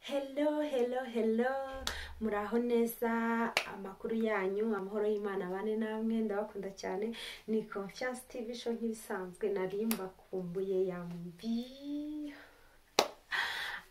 hello hello hello muraho neza amakuru yanyu amahoro y'imana bane namwe ndabakunda cyane ni confiance tv show nk'ibisanzwe nari mbakumbuye yambi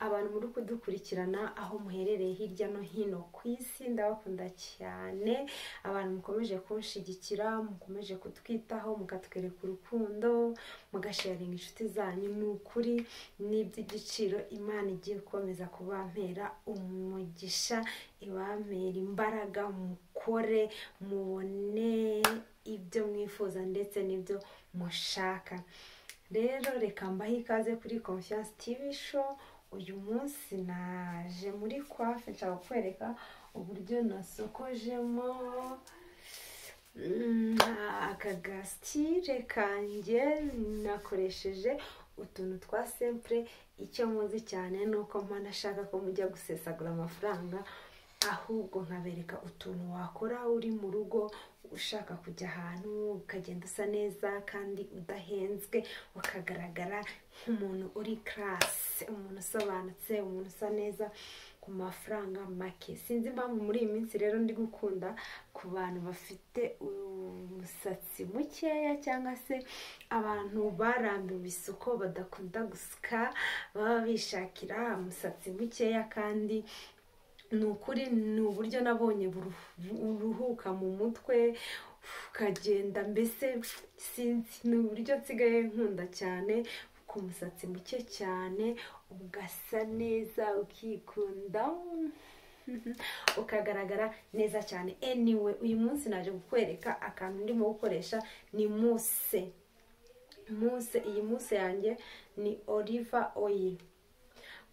abantu muri kudukurikirana aho muherereye hirya no hino ku isi ndabakunda cyane abantu mukomeje kunshyigikira mukomeje kutwitaho mukatwereka urukundo mugasharinga inshuti zanyu ni ukuri ni iby'igiciro imana igiye gukomeza kubampera umugisha ibampera imbaraga mukore mubone ibyo mwifuza ndetse n'ibyo mushaka rero reka mbahe ikaze kuri confiance tv show uyu munsi naje muri kwafe nshaka kukwereka uburyo nasokojemo mm, akagasitire kanjye nakoresheje utuntu twa sempure icyo muzi cyane ni uko mpana ashaka ko mujya gusesagura amafaranga ahubwo nkabereka utuntu wakora uri mu rugo ushaka kujya ahantu ukagenda usa neza kandi udahenzwe ukagaragara nk'umuntu uri karasi umuntu usobanutse umuntu usa neza ku mafaranga make sinzi impamvu muri iyi minsi rero ndi gukunda ku bantu bafite umusatsi mukeya cyangwa se abantu barambiwe isuko badakunda gusuka baba bishakira umusatsi mukeya kandi ni ukuri ni uburyo nabonye buruhu- buruhuka mu mutwe ukagenda mbese sinzi ni uburyo nsigaye nkunda cyane ku musatsi muke cyane ugasa neza ukikunda ukagaragara neza cyane anyway uyu munsi naje kukwereka akantu ndimo gukoresha ni muse muse iyi muse yanjye ni oliva oil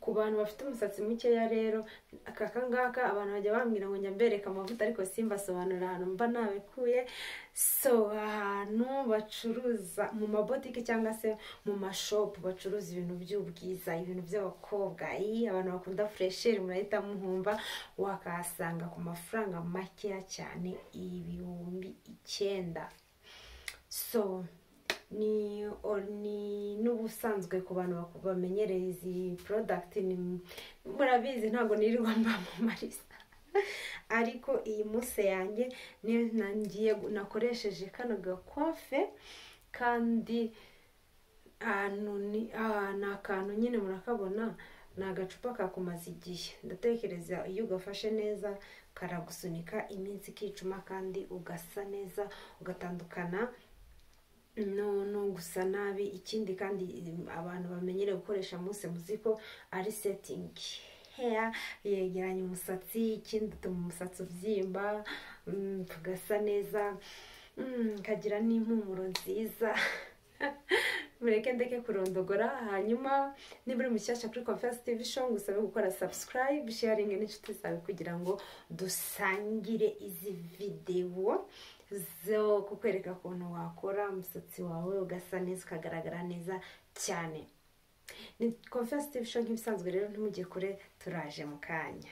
ku bantu bafite umusatsi mukeya rero aka kangaka abantu bajya bambwira ngo njya mbereka amavuta ariko simbasobanura ahantu mba nabikuye so ahantu bacuruza mu mabotike cyangwa se mu mashopu bacuruza ibintu by'ubwiza ibintu by'abakobwa iyi abantu bakunda furesheri murahita muhumba wakahasanga ku mafaranga makeya cyane ibihumbi icyenda so ni or- ni n'ubusanzwe ku bantu baku- bamenyereye izi product ni murabizi ntabwo nirirwa mbamamariza ariko iyi muse yanjye niyo nangiye gu- nakoresheje kano gakwafe kandi ahantu ni- ah, ni akantu nyine murakabona ni agacupa kakumaza igihe ndatekereza iyo ugafashe neza karagusunika iminsi ikicuma kandi ugasa neza ugatandukana no no gusa nabi ikindi kandi mm, abantu bamenyereye gukoresha muse muzi ko ari setingi heya yegeranya umusatsi ikindi utuma umusatsi ubyimba mm, tugasa neza mm, kagira n'impumuro nziza mureke ndeke kurondogora hanyuma niba uri mushyashya kuri conference tv show ngusabe gukora subscribe sharing n'inshuti zawe kugira ngo dusangire izi videwo zo kukwereka ukuntu wakora umusatsi wawe ugasa neza ukagaragara neza cyane ni conference tv show nk'ibisanzwe rero ntimujye kure turaje mu kanya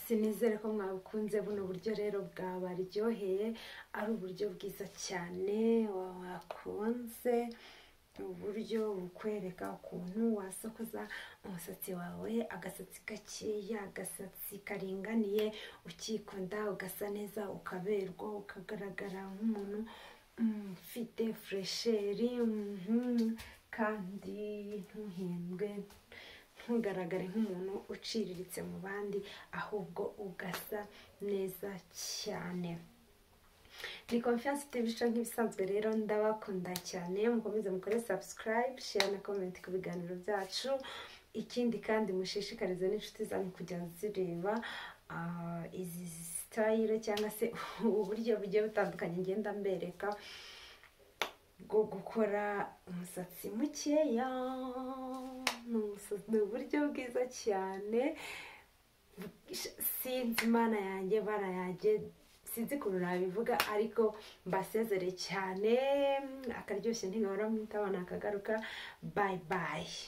sinizere ko mwabukunze buno buryo rero bwabaryoheye ari uburyo bwiza cyane wakunze uburyo bukwereka ukuntu wasokoza umusatsi wawe agasatsi gakeya agasatsi karinganiye ukikunda ugasa neza ukaberwa ukagaragara nk'umuntu mm, ufite furesheri mhm, kandi ntuhendwe ntugaragare nk'umuntu uciriritse mu bandi ahubwo ugasa neza cyane ni confiance tv nk'ibisanzwe rero ndabakunda cyane mukomeze mukore sabusikarayibe share na komenti ku biganiro byacu ikindi kandi mushishikarize n'inshuti zanyu kujya zireba ah, izi sitayire cyangwa se uburyo bugiye butandukanye ngenda mbereka bwo gukora umusatsi mukeya ni umusa- ni uburyo bwiza cyane sinzi imana yanjye bara yanjye sinzi ukuntu nabivuga ariko mbasezere cyane akaryoshye ntigahora mwita abana akagaruka bayi bayi